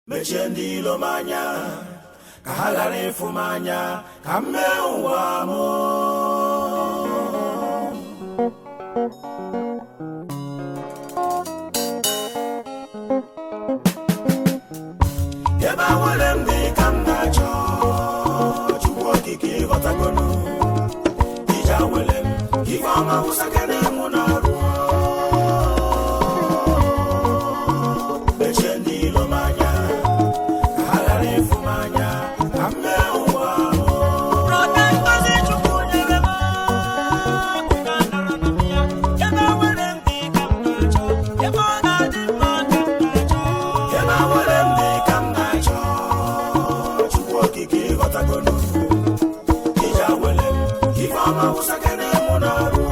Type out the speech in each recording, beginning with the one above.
mechie ndị ilo m anya ka ha ghara ịfụ m anya ka m mee ụwa m ebe a nwere m dị ka m na-achọ chukwu okike ịghọtagonu ije awele m ife ọma wụsakere mụ n'ọrụ mechie ndị ilo m anya ka ha ghara ịfụ m anya ka m mee ụwa m Brọda Ngozi Chukwu nyere m akụkọ anọrọ na m ya ebe o nwere m dị ka m na-achọ ebe ọ ga-adị mma ka m na-achọ ebe a nwere m dị ka m na-achọ chukwu okike ịghọtagonu ije awele m ife ọma wụsakere mụ n'ọrụ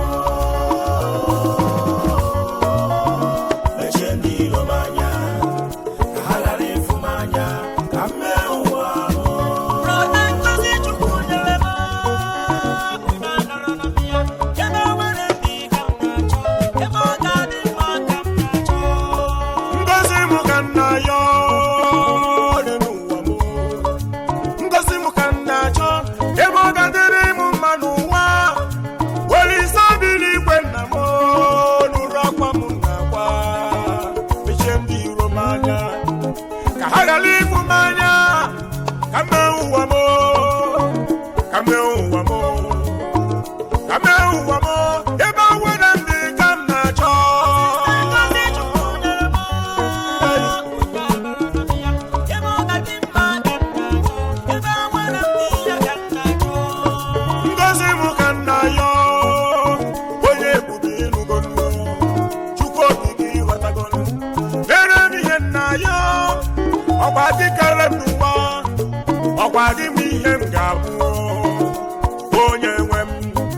mechie ndị ilo m anya ka ha ghara ịfụ m anya ka m mee ụwa m Brọda Ngozi Chukwu nyere m akụkọ anọrọ na m ya ebe o nwere m dị ka m na-achọ ebe ọ ga-adị mma ka m na-achọ ngozi m ka nna ya dị n'ụwa m ngozi m ka nna achọ ebe ọ ga-adịrị m mma n'ụwa were isi obi n'igwe nna m nụrụ akwa m na-akwa mechie ndị iro m anya ka ha ghara ịfụ m anya ka mee ụwa m ka mee ụwa m ka mee ụwa m ebe a nwere ndị ka m na-achọ Ngozi Chukwu nyere m akụkọ anọrọ na m ya ebe ọ ga-adị mma ka m na-achọ ebe o nwere m dị ya ka m na-achọ ngozi m ka nna ya onye ebube ịnụgonu chukwu okike ịghọtagonu mere m ihe nna ya ọkwa dịkara m n'ụwa ọkwa dị m ihe m ga-abụ onye nwe m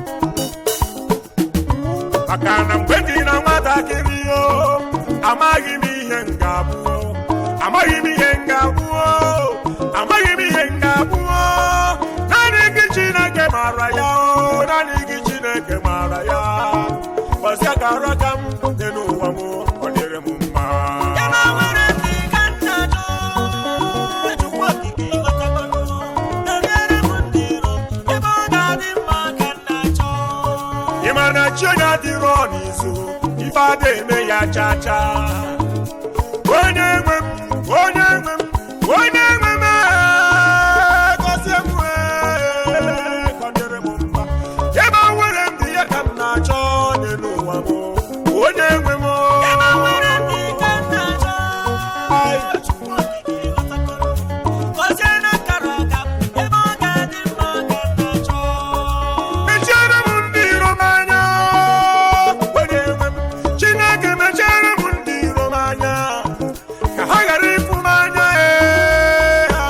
maka na mgbe dị na nwatakịrị o amaghị m ihe m ga-abụ amaghị m ihe m ga-abụ amaghị m ihe m ga-abụ naanị gị chineke maara ya o naanị gị chineke maara ya gbazia ka ara ka m dị n'ụwa m ọ dịrị m mma ebe o nwere m dị ka m na-achọ Chukwu okike ịghọtagonu na-enyere m ndị iro ebe ọ ga-adị mma ka m na-achọ ị ma na chi onye adịrọ n'izu ife ada eme ya cha cha onye nwe m onye nwe m onye nwe m ee, gọzie m ee, ka ọ dịrị m mma ebe o nwere m dị ya ka m na-achọ n'elu ụwa m onye nwe m ebe o nwere m dị ka m na-achọ Chukwu okike ịghọtagonu gọzie na akara aka m ebe ọ ga-adị mma ka m na-achọ mechiere m ndị iro m anya onye nwe m chineke mechiere m ndị iro m anya ka ha ghara ịfụ m anya ee, ha.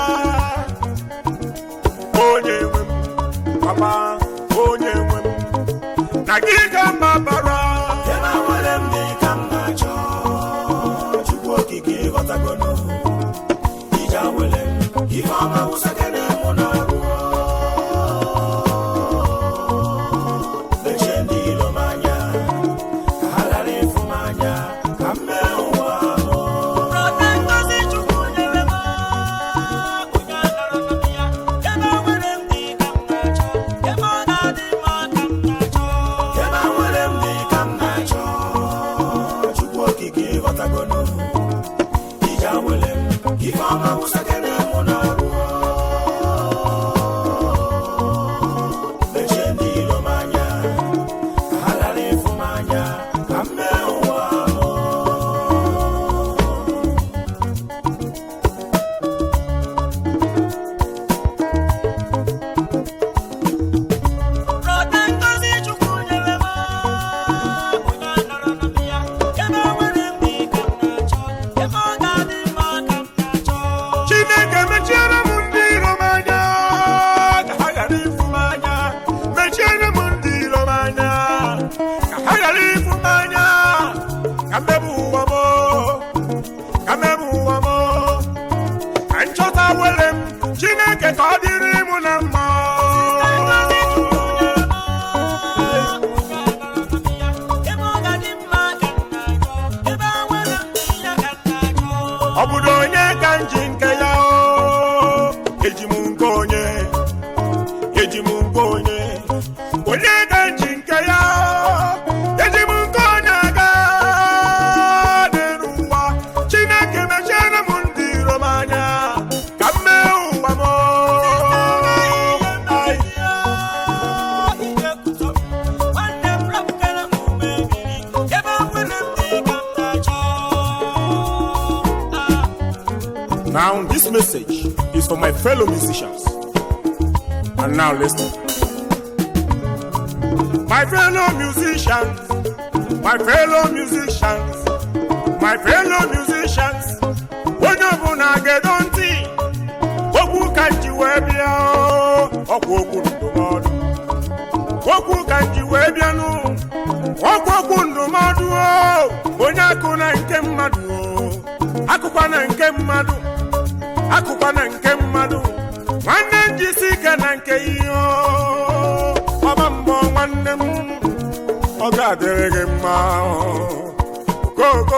onye nwe m papa onye nwe m na gị ka mma bara ebe a nwere m dị ka m na-achọ chukwu okike ịghọtagonu ije awele m ife ọma wụsakere mụ n'ọrụ mechie ndị ilo m anya ka ha ghara ịfụ m anya ka m mee ụwa m Brọda Ngozi Chukwu nyere m akụkọ anọrọ na m ya ebe o nwere m dị ka m na-achọ ebe ọ ga-adị mma ka m na-achọ ebe a nwere m dị ka m na-achọ chukwu okike ịghọtagonu ije awele m ife ọma wụsakere mụ n'ọrụ mechie ndị ilo m anya ka ha ghara ịfụ m anya ka m mee ụwa m Brọda Ngozi Chukwu nyere m akụkọ anọrọ na m ya ebe o nwere m dị ka m na-achọ ebe ọ ga-adị mma ka m na-achọ chineke mechiere m ndị iro m anya ka ha ghara ịfụ m anya mechiere m ndị iro m anya ka ha ghara ịfụ m anya ka mmebe ụwa m ka mmebe ụwa m ka nchọta were m chineke ka ọ dịrị m na mma Ngozi Chukwu nyere m akụkọ anọrọ na m ya ebe ọ ga-adị mma ka m na-achọ ebe o nwere m dị ya ka m na-achọ ọ bụrụ onye ka nji nke ya o eji m nke onye eji m nke onye onye ka nji nke ya eji m nke onye aga n'elu ụwa chineke mechiere m ndị iro m anya ka m mee ụwa m Ai. Now, this message is for my fellow musicians. And now, listen. My fellow musicians, my fellow musicians, my fellow musicians, onye ọbụla gedo ntị okwu ka nji wee bịa o, ọkwa okwu ndụmọdụ okwu ka nji wee bịanụ ọkwa okwu ndụmọdụ o onye akụ na nke mmadụ o akụkwa na nke mmadụ akụkwa na nke mmadụ nwanne m jisi ike na nke ihe o. ọba mbọ nwanne m ọ ga-adịrị gị mma koko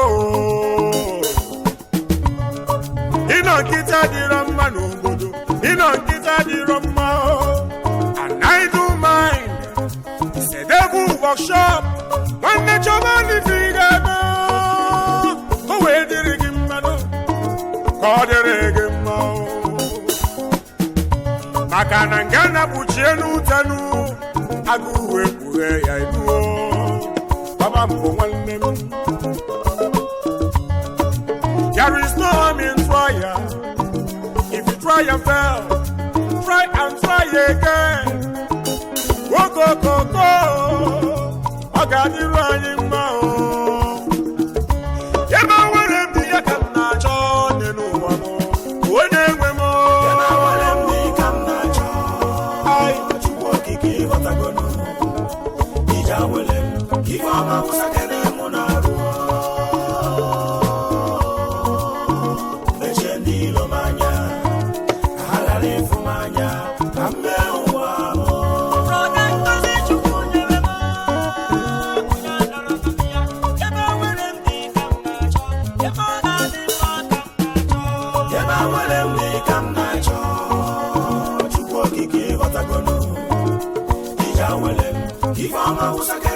ịnọ nkịta dịrọ mma n'obodo ịnọ nkịta dịrọ mma o. and I do mind it's a devil workshop nwanne chọba n'ife ị ga-eme o wee dịrị gị mmadụ ka ọ dịrị gị mma o. maka na nga na-kpuchie n'utenu agụ uwe kpughe ya eduo baba mbụ nwanne m there is no harm in trial if you try and fail try and try again okokoko ọ ga-adịru anyị mma o ya ma nwere m dị ya ka m na-achọ dị n'ụwa m onye nwe m Ebe nwere m dị ka m na-achọ Ai. Chukwu okike ịghọtagonu ije awele m ife ọma wụsakere mụ na-arụ mechie ndị ilo m anya ka ha ghara ịfụ m anya ka m mee ụwa m ebe nwere m dị ka m na-achọ Chukwu okike ịghọtagonu ije awele m ife ọma wụsakere